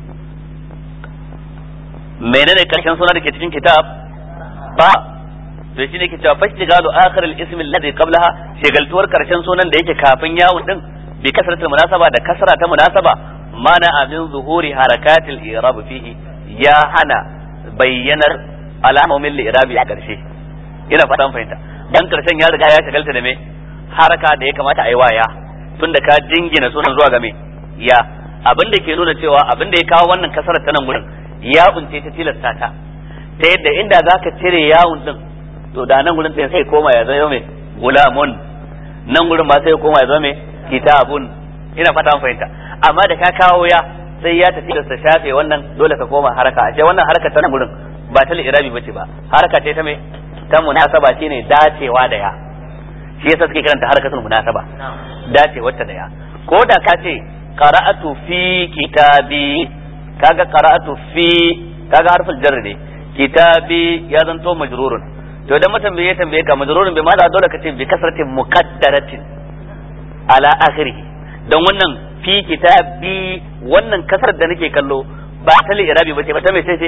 menene karshen suna da ke cikin kitab ba to shi ne ke cewa fashtigalu akhir al-ism alladhi qablaha shagaltuwar karshen sunan da yake kafin yawun din bi kasratul munasaba da kasra ta munasaba mana amin zuhuri harakatil i'rab fihi ya hana bayyanar alamomin li'irabi a karshe ina fatan fahimta dan karshen ya riga ya shagalta da me haraka da ya kamata a yi waya tun da ka jingina sunan zuwa ga me ya abin da ke nuna cewa abin da ya kawo wannan kasarar ta nan gurin yawun ce ta tilasta ta ta yadda inda zaka cire yawun din to da nan gurin sai sai koma ya zama me gulamun nan gurin ba sai koma ya zama me kitabun ina fata an fahimta amma da ka kawo ya sai ya tafi da shafe wannan dole ka koma haraka a wannan haraka ta nan gurin ba ta irabi bace ba haraka ce ta me ta munasaba shine dacewa da ya shi yasa suke kiranta harakatul munasaba dacewa ta da ya ko da ka ce qara'atu fi kitabi kaga qara'atu fi kaga harful jarr ne kitabi ya zanto majrurun to idan mutum bai tambaye ka majrurun bai ma dole ka ce bi kasratin muqaddaratin ala akhirih don wannan fi kitabi wannan kasar da nake kallo ba ta irabi bace ba ta me ce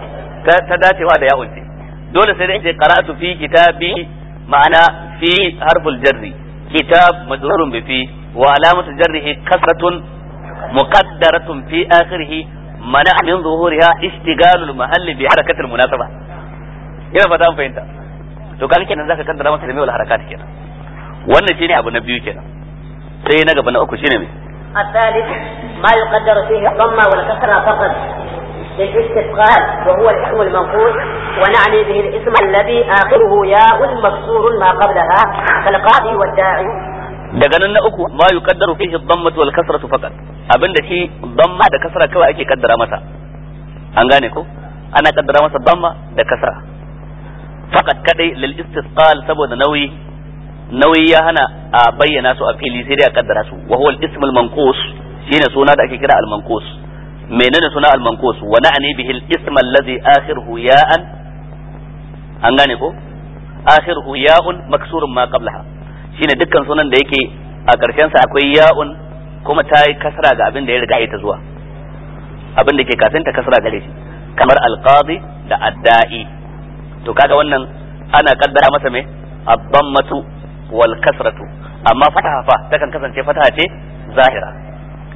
ta dacewa da ya'un ce dole sai dai ce qara'atu fi kitabi ma'ana fi harful jarri kitab majrurun bi fi wa alamatu jarrihi kasratun muqaddaratun fi akhirih mana min zuhuriha ishtigalul mahalli bi harakatil munasaba ina fata an fahimta to kan kenan zaka kaddara masa da mai harakat kenan wannan shine abu na biyu kenan sai na gaba na uku shine me الثالث ما يقدر فيه الضمة والكسرة فقط للاستثقال وهو الاسم المنقوص ونعني به الاسم الذي آخره ياء مكسور ما قبلها كالقاضي والداعي daga nan na uku ma yuqaddaru fihi dhammatu wal kasratu faqat abinda shi dhamma da kasra kawai ake kaddara masa an gane ko ana kaddara masa dhamma da kasra faqat kadai lil istisqal saboda nauyi nauyi ya hana a bayyana su a fili sai dai a kaddara su wa huwa al ism al manqus shine suna da ake kira al manqus menene suna al manqus wa na'ni bihi al ism alladhi akhiruhu ya'an an gane ko akhiruhu ya'un maksurun ma qablaha shine dukkan sunan da yake a karshen sa akwai ya'un kuma ta yi kasra ga abin da ya riga ita zuwa abin da ke kafin ta kasra gare shi kamar alqadi da adda'i to kaga wannan ana kaddara masa me ad-dammatu wal kasratu amma fataha fa takan kasance fataha ce zahira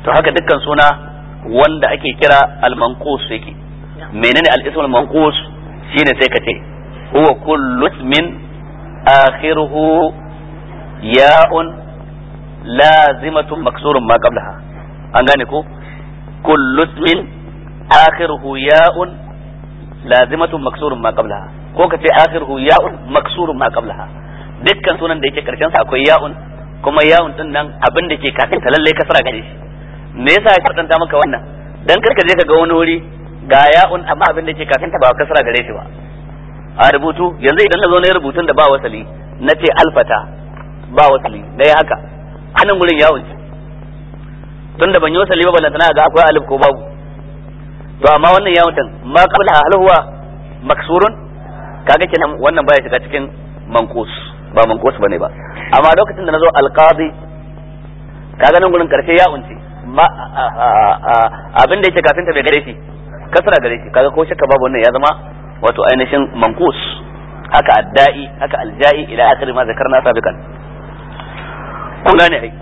to haka dukkan suna wanda ake kira al-manqus yake menene al-ismul manqus shine sai ka ce huwa kullu ismin akhiruhu ya'un lazimatun maksurun ma qablaha an gane ko kullu ismin akhiruhu ya'un lazimatun maksurun ma qablaha ko ka ce akhiruhu ya'un maksurun ma qablaha dukkan sunan da yake karshen sa akwai ya'un kuma ya'un din nan abin da ke kafin ta lalle kasara gare shi me yasa ya kwatanta maka wannan dan karka je ka ga wani wuri ga ya'un amma abin da ke kafin ta ba kasara gare shi ba a rubutu yanzu idan na zo na rubutun da ba wasali na ce alfata ba wasali na yi haka hannun gurin yawon ce tun da ban yi wasali ba ballantana ga akwai alif ko babu to amma wannan yawon din ma qabla hal huwa maksurun kaga kenan wannan baya shiga cikin manqus ba manqus bane ba amma lokacin da nazo alqadi kaga nan gurin karshe yawon ce ma abin da yake kafin ta bai gare shi kasra gare shi kaga ko shakka babu wannan ya zama wato ainihin manqus haka adda'i haka alja'i ila akhir ma zakarna sabiqan kun gane ai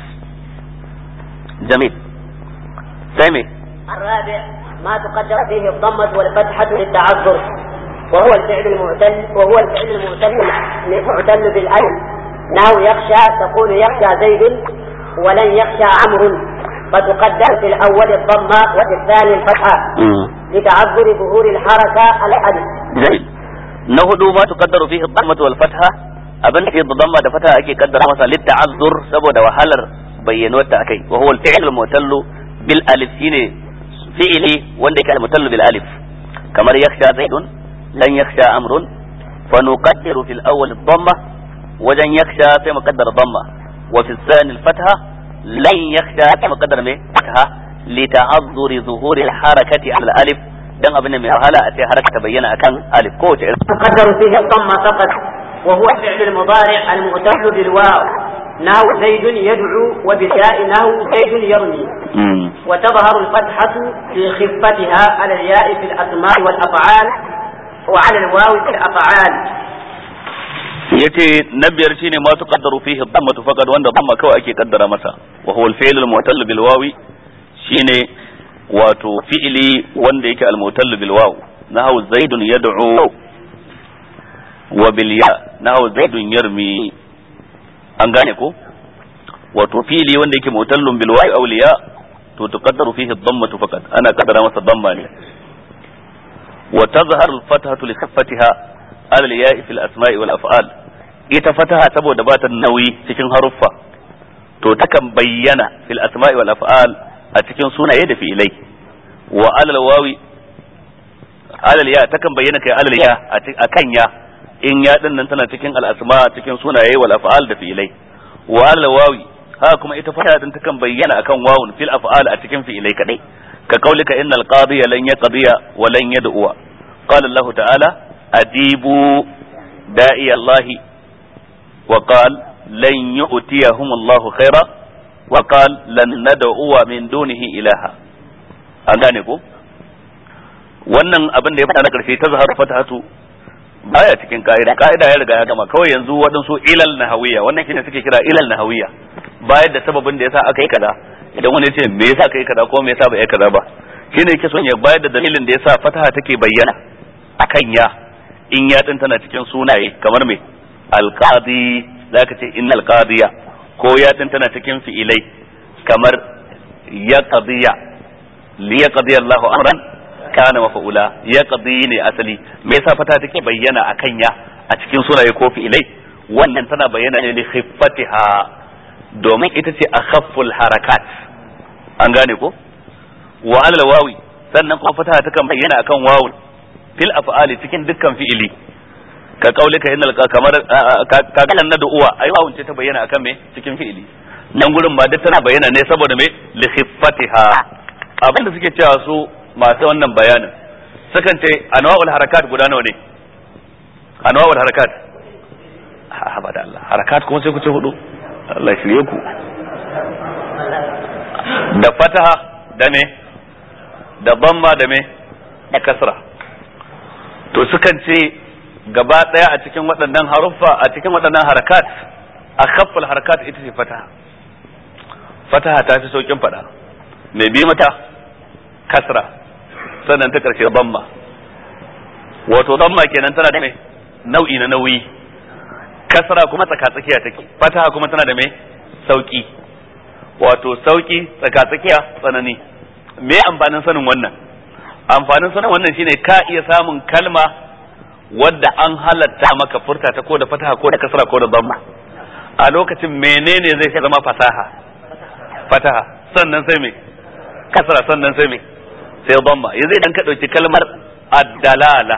جميل سامي الرابع ما تقدر فيه الضمة والفتحة للتعذر وهو الفعل المعتل وهو الفعل المعتل المعتل بالألف نحو يخشى تقول يخشى زيد ولن يخشى عمرو فتقدر في الأول الضمة وفي الثاني الفتحة لتعذر ظهور الحركة الألف جميل نهدو ما تقدر فيه الضمة والفتحة abin da ke da damma da fata ake kaddara masa litta'azzur saboda wahalar bayyanuwar ta akai wa huwa al-fi'l al-mutallu bil alif shine fi'ili wanda yake al-mutallu bil alif kamar yakhsha zaidun lan yakhsha amrun fa nuqaddiru fil awwal ad-damma wajen yakhsha sai mu kaddara damma wa fi thani al-fatha lan yakhsha sai mu kaddara me fatha li ta'azzuri zuhuri al-harakati ala al-alif dan abin mai wahala a ce haraka ta bayyana akan alif ko wace تقدر فيه الضمة فقط وهو الفعل المضارع المعتل بالواو نحو زيد يدعو وبالياء نحو زيد يرمي وتظهر الفتحة في خفتها على الياء في الأسماء والأفعال وعلى الواو في الأفعال yace na biyar shine ma tuqaddaru fihi dhammatu faqad wanda dhamma kawai ake kaddara masa wa huwa al-fi'l al-mu'tall bil wawi shine wato fi'ili wanda yake al-mu'tall bil waw nahu zaidun yad'u wa bil ya nahu zaidun yarmi an gane ko wato fi'ili wanda yake mu'tallun bil wawi aw liya to tuqaddaru fihi dhammatu faqad ana kaddara masa dhamma ne wa tazharu al-fathatu li khaffatiha ala al-ya'i fil asma'i wal af'al ita fataha saboda ba ta nauyi cikin haruffa to takan bayyana fil asma'i wal af'al a cikin sunaye da fi'ilai wa alal wawi alal ya takan bayyana kai alal ya a kan ya in ya din nan tana cikin al asma cikin sunaye wal af'al da fi'ilai wa alal wawi ha kuma ita fataha din takan bayyana akan wawun fil af'al a cikin fi'ilai kadai ka kaulika innal qadiya lan yaqdiya wa lan yad'uwa qala allah ta'ala ajibu da'i allah وقال لن يؤتيهم الله خيرا وقال لن ندعو من دونه إلها an gane ko wannan abin da ya faɗa na ƙarshe ta zahar fatahatu baya cikin ka'ida ka'ida ya riga ya gama kawai yanzu waɗansu ilal nahawiya wannan shine suke kira ilal nahawiya bayar da sababin da yasa aka yi kaza idan wani ya ce me yasa aka yi kaza ko me yasa ba yi kaza ba shine yake son ya bayar da dalilin da yasa fataha take bayyana akan ya in ya din tana cikin sunaye kamar me alqadi zaka ce innal qadiya ko ya tana cikin fi'ilai kamar ya qadiya li yaqdi Allahu amran kana mafa'ula ya qadi ne asali me yasa fata take bayyana akan ya a cikin sunaye ko fi'ilai wannan tana bayyana ne li khiffatiha domin ita ce akhafful harakat an gane ko wa alal wawi sannan kuma fata takan bayyana akan wawun fil af'ali cikin dukkan fi'ili ka kaulika innal kamar ka kalan na uwa ai wawun ce ta bayyana akan me cikin fi'ili nan gurin ba duk tana bayyana ne saboda me li khiffatiha abinda suke cewa su masu wannan bayanin sukan ce anwa'ul harakat guda nawa ne anwa'ul harakat ha ba da Allah harakat kuma sai ku ce hudu Allah shirye ku da fataha da me da bamma da me da kasra to sukan ce gaba ɗaya a cikin waɗannan haruffa a cikin waɗannan harakat a khaffal harakat ita ce fataha fataha ta fi saukin faɗa mai bi mata kasra sannan ta karshe damma wato damma kenan tana da mai nau'i na nauyi kasra kuma tsaka tsakiya take fataha kuma tana da mai sauki wato sauki tsaka tsakiya tsanani me amfanin sanin wannan amfanin sanin wannan shine ka iya samun kalma wadda an halatta maka furta ta ko da fataha ko da kasra ko da damma a lokacin menene zai zama fasaha fataha sannan sai me kasra sannan sai me sai damma yanzu idan ka dauki kalmar addalala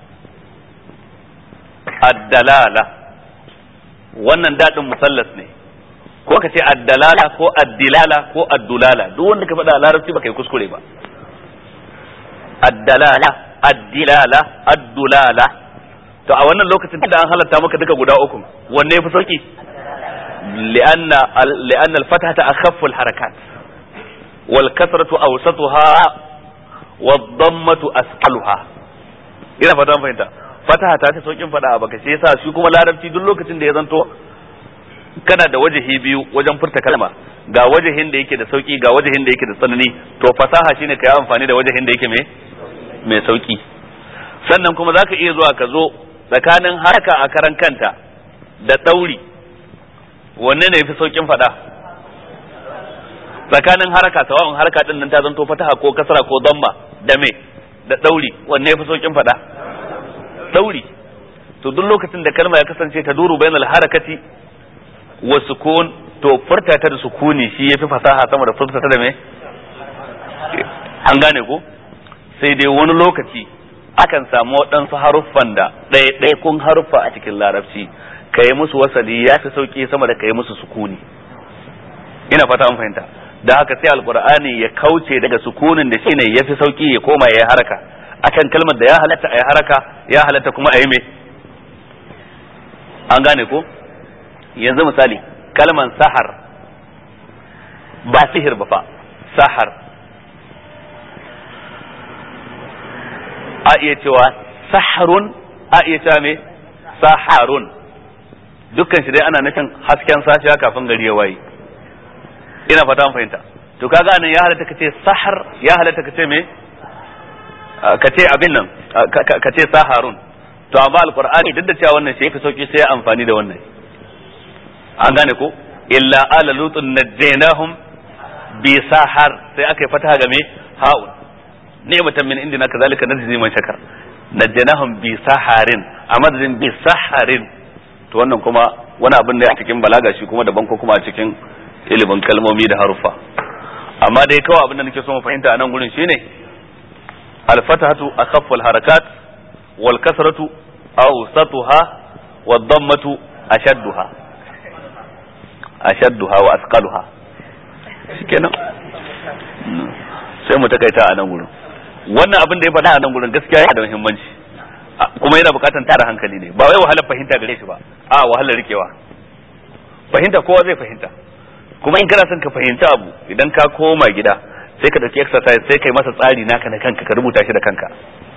addalala wannan dadin musallas ne ko ka ce addalala ko addilala ko addulala duk wanda ka faɗa a larabci ba kai kuskure ba addalala addilala addulala to a wannan lokacin da an halatta maka duka guda uku wanne yafi sauki li'anna li'anna al-fathata akhaffu al-harakat wal kasratu awsatuha wad dammatu asqaluha ina fata an fahimta fataha ta ta saukin fada a baka shi yasa shi kuma larabci duk lokacin da ya zanto kana da wajahi biyu wajen furta kalma ga wajahin da yake da sauki ga wajahin da yake da tsanani to fasaha shine ka yi amfani da wajahin da yake mai mai sauki sannan kuma zaka iya zuwa ka zo tsakanin haraka a karan kanta da ɗauri wanne ne yafi saukin faɗa tsakanin haraka sawa'un haraka din nan ta zanto fataha ko kasra ko damma da me da ɗauri wanne yafi saukin faɗa ɗauri to duk lokacin da kalma ya kasance ta duru bainal harakati wa sukun to furta ta da sukuni shi yafi fasaha sama da furta ta da me an gane ko sai dai wani lokaci akan samu waɗansu haruffan da ɗaiɗaikun haruffa a cikin larabci ka yi musu wasali ya fi sauƙi sama da ka yi musu sukuni ina fata an fahimta da haka sai alkur'ani ya kauce daga sukunin da shine ya fi sauƙi ya koma ya yi haraka akan kalmar da ya halatta a yi haraka ya halatta kuma a yi me an gane ko yanzu misali kalman sahar ba sihir ba fa sahar a iya cewa saharun a iya cewa me saharun dukkan shi dai ana nufin hasken safiya kafin gari ya waye ina fata an fahimta to kaga nan ya halatta kace sahar ya halatta kace me kace abin nan kace saharun to amma alqur'ani duk da cewa wannan shi yafi sauki sai ya amfani da wannan an gane ko illa ala lutun najjaynahum bi sahar sai aka yi fataha game ha'un ni'matan min indina kazalika najzi man shakar najjanahum bi saharin a madadin bi saharin to wannan kuma wani abin da a cikin balaga shi kuma daban ko kuma a cikin ilimin kalmomi da haruffa amma dai kawai abin da nake so mu fahimta a nan gurin shine al-fatahatu akhaffu al-harakat wal kasratu awsatuha wad dammatu ashadduha ashadduha wa asqaluha shikenan sai mu takaita a nan gurin wannan abin da ya faɗa a nan gurin gaskiya yana da muhimmanci kuma yana buƙatar tara hankali ne ba wai wahalar fahimta gare shi ba a wahalar rikewa fahimta kowa zai fahimta kuma in kana son ka fahimci abu idan ka koma gida sai ka dauki exercise sai kai masa tsari naka na kanka ka rubuta shi da kanka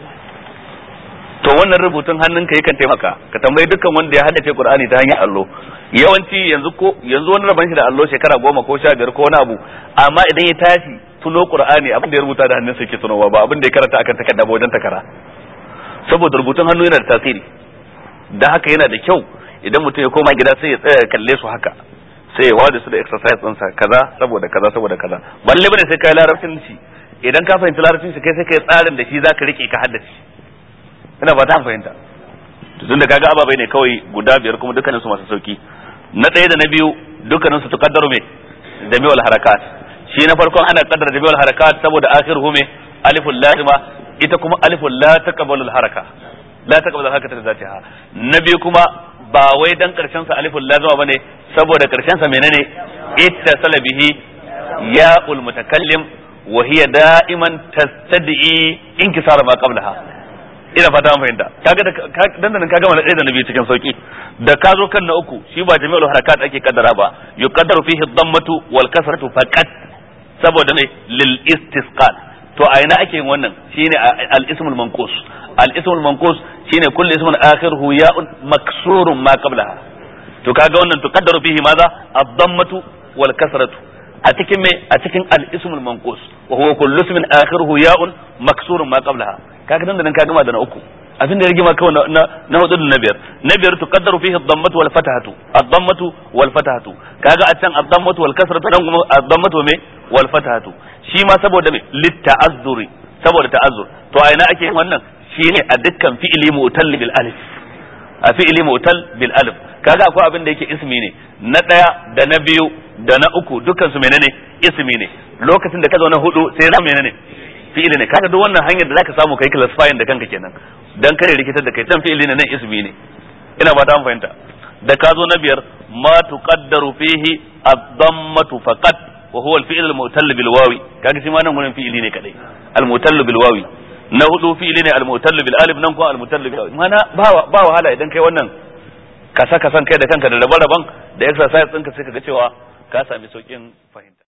to wannan rubutun hannunka yakan taimaka ka tambayi dukkan wanda ya haddace Qur'ani ta hanyar allo yawanci yanzu ko yanzu wani raban shi da allo shekara goma ko sha biyar ko wani abu amma idan ya tashi tuno Qur'ani abin da ya rubuta da hannunsa yake tunowa ba abin da ya karanta akan takarda ba wajen takara saboda rubutun hannu yana da tasiri da haka yana da kyau idan mutum ya koma gida sai ya tsaya kalle su haka sai ya wada su da exercise ɗinsa kaza saboda kaza saboda kaza balle bane sai kai larabcin shi idan ka fahimci larabcin shi kai sai kai tsarin da shi zaka rike ka haddace ina ba ta fahimta tun da kaga ababai ne kawai guda biyar kuma dukkanin su masu sauki na ɗaya da na biyu dukkanin su tuqaddaru me jami'ul harakat shi na farkon ana kaddara jami'ul harakat saboda akhiruhu me aliful lazima ita kuma aliful la taqbalu haraka la taqbalu harakata da zatiha na biyu kuma ba wai dan karshen sa aliful lazima bane saboda karshen sa menene ittasala bihi ya'ul mutakallim wa hiya da'iman tastad'i inkisara ma qablaha ina fata an fahimta kaga da dandanan ka gama da ɗaya da na biyu cikin sauki da ka zo kan na uku shi ba jami'ul harakat ake kaddara ba yuqaddaru fihi dhammatu wal kasratu faqat saboda ne lil istisqal to a ina ake yin wannan shine al ismul manqus al ismul manqus shine kullu ismun akhiruhu ya'un maksurun ma qablaha to kaga wannan tuqaddaru fihi maza ad-dammatu wal kasratu a cikin me a cikin al-ismul manqus wa huwa kullu ismin akhiruhu ya'un maksurun ma qablaha kaga nan da nan ka gama da na uku abin da ya rigima kawai na na hudu da na biyar na biyar tuqaddaru fihi ad-dammatu wal fatahatu ad-dammatu wal fatahatu kaga a can ad-dammatu wal kasratu nan kuma ad-dammatu me wal fatahatu shi ma saboda me litta'azzuri saboda ta'azzur to a ina ake yin wannan shine a dukkan fi'ili mu'tal bil alif a fi'ili mu'tal bil alif kaga akwai abin da yake ismi ne na daya da na biyu da na uku dukkan su menene ismi ne lokacin da ka zo na hudu sai na menene fi'ili ne kaga duk wannan hanyar da zaka samu kai classifying da kanka kenan dan kare rikitar da kai can fi'ili ne nan ismi ne ina ba ta fahimta da ka zo na biyar ma tuqaddaru fihi ad-dammatu faqat wa huwa al-fi'l al-mu'tal bil wawi kaga shi ma nan gurin fi'ili ne kadai al-mu'tal bil wawi na hudu fi'ili ne al-mu'tal bil alif nan ko al-mu'tal bil wawi mana ba ba wahala idan kai wannan kasa kasan kai da kanka da rabe-raben da exercise ɗinka sai ka ga cewa ka sami saukin fahimta